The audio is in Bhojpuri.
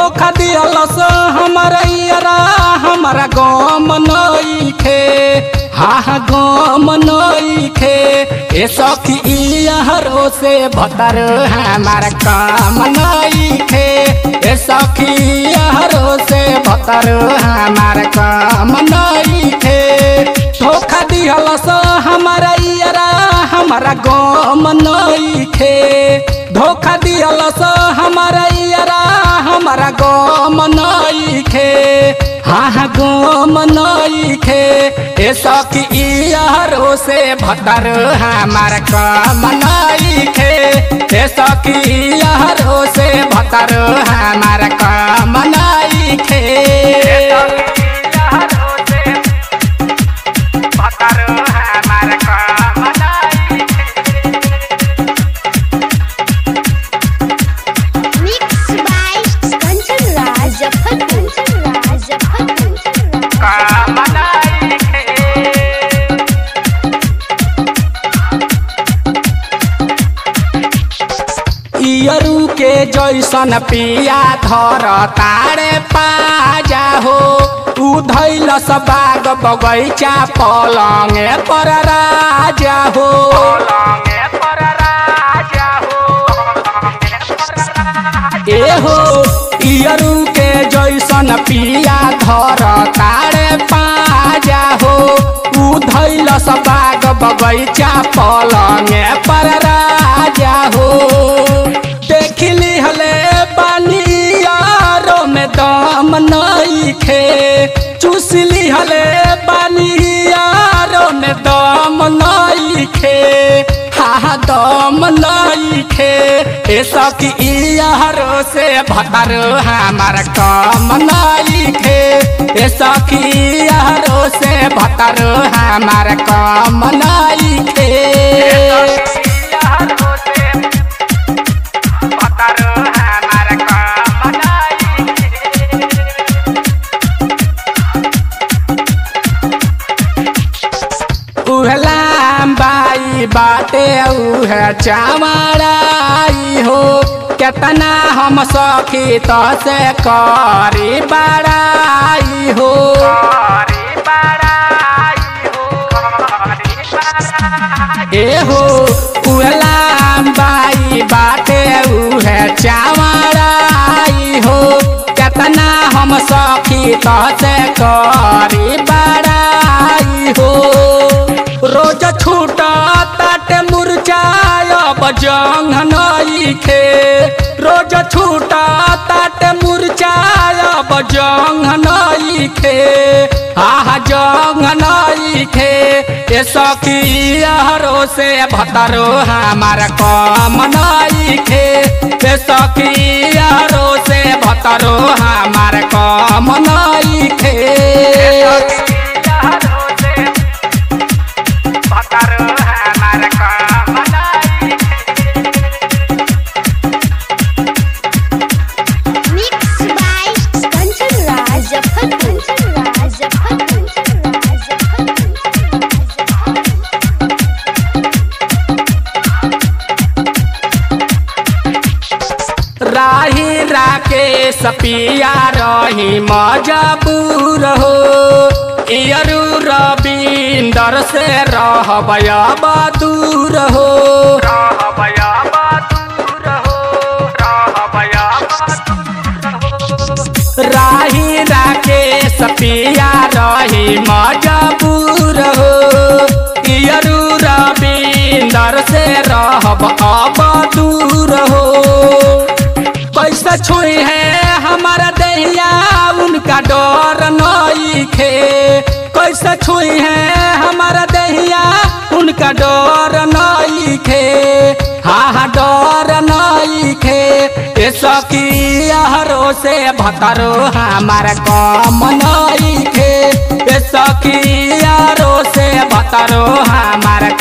धोखा दियलस हमारा यारा हमारा गम नइखे हा हा गम नइखे ए सखी इहरो से भतर हमारा काम नइखे ए सखी इहरो से भतर हमारा काम नइखे धोखा दिहलस हमारा यारा हमारा गम नइखे धोखा दिहलस हमारा यारा हमारा गम नइखे हाँ हाँ गम नइखे ए सखी इहरो से भतर हमारा काम नइखे ए सखी इहरो से भतर हमारा काम नइखे Mixed by Kanchan Raj Muzaffarpur. इयरू के जैसन पिया धर तारे पाजा हो तू धैल बाग बगैचा पलंगे पर राजा हो ए हो इयरू के जैसन पिया धर तारे पाजा हो तू धैल बाग बगैचा पलंगे पर राजा हो देखली हले बानियारो में दम नइखे चूसली हले बानियारो में दम नइखे हा हा दम नइखे ए सखी इहरो से भतर हमार कम नइखे ए सखी इहरो से भतर हमार कम नइखे उहलाम बाई बाटे उह चावड़ाई हो केतना हम सखी तो से करी बड़ाई हो ए हो उहलाम बाई बाटे उह चावड़ाई हो केतना हम सखी तो से करी बड़ाई हो रोज छूटा ताटे मुरझाय बजंग नइखे रोज छूटा ताटे मुरझाय बजंग नइखे आह जंग नइखे ए सखी हरो से भतरो हमार कम नइखे ए सखी हरो से भतरो हमार कम नइखे Mixed by Kanchan Raj Muzaffarpur. राही राकेश पिया रही मजबूर हो इयरू रविंदर से रहबय दूर हो राही राकेश पिया रही मजबूर हो इयरू रविंदर से रहब अब दूर हो कैसे छुई है हमारा दहिया उनका डर नइखे कैसे छुई है हमारा दहिया उनका डर नइखे हा हा डर नइखे ए सखी हरो से भतरो हमारा कम नइखे ए सखी हरो से भतरो हमारा